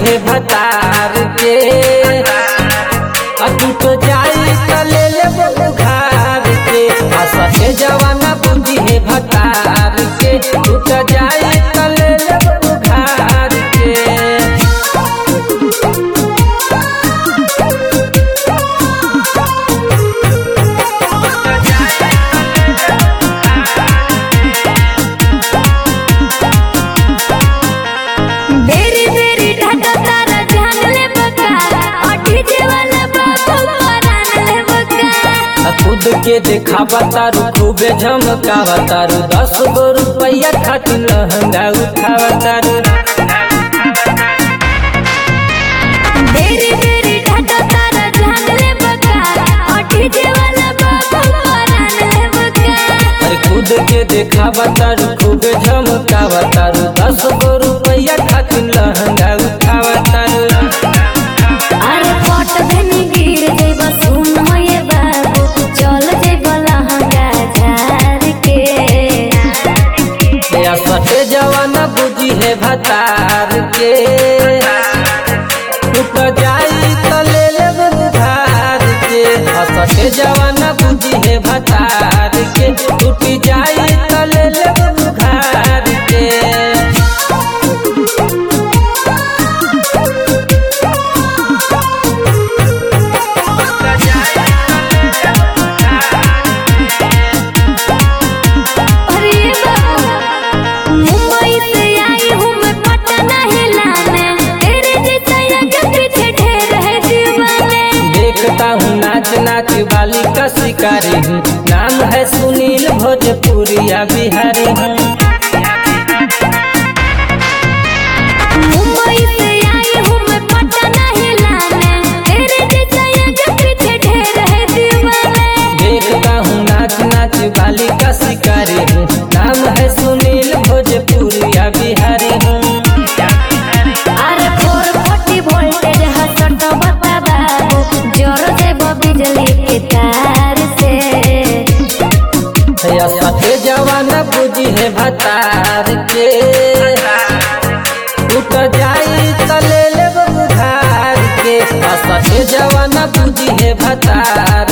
है भतार के अटूट जाई त ले लेब बुखार के आ सटे जवाना बुद्धि है भतार के टूट जाई त ले लेब बुखार के बेरी बेरी ढाका तारा जान ले बका अठी जेवाला बाबू परान ले बका आ खुद के देखावा तारू खूबे झमकावा तारू दस गो रुपया खातिर लहंगा उठावा तारू बेरी बेरी ढाका तारा जान ले बका अठी जेवाला बाबू परान ले बका अरे खुद के देखावा तारू खूबे झमकावा तारू दस गो रुपया खातिर लहंगा उठावा तारू अरे पट धनी गिर जइब सुन ये बाबू चल जइब लहंगा झार के या सटे जवाना बुद्धि है भतार के टूट जाई त ले लेब उधार के आ सटे जवाना बुद्धि है भतार के टूट जाई त ले लेब उधार के अरे बाबू मुंबई से आई हूँ मैं पटना हिलाने तेरे जैसा यज्ञ पीछे ढेर है दीवाने देखता हूँ नाच नाच वाली का शिकारी हूँ नाम है सुनील भोजपुरिया बिहारी हूँ मुंबई से आई हूँ मैं पटना हिलाने तेरे जैसा यज्ञ पीछे ढेर है दीवाने देखता हूँ नाच नाच वाली का शिकारी हूँ नाम है सुनील भोजपुरिया बिहारी हूँ अरे फोर फोर्टी वोल्टेज हसट बता बाबू जोर से बिजली के तार से या सटे जवाना बुद्धि है भतार के टूट जाई त ले लेब उधार के आ सटे जवाना बुद्धि है भतार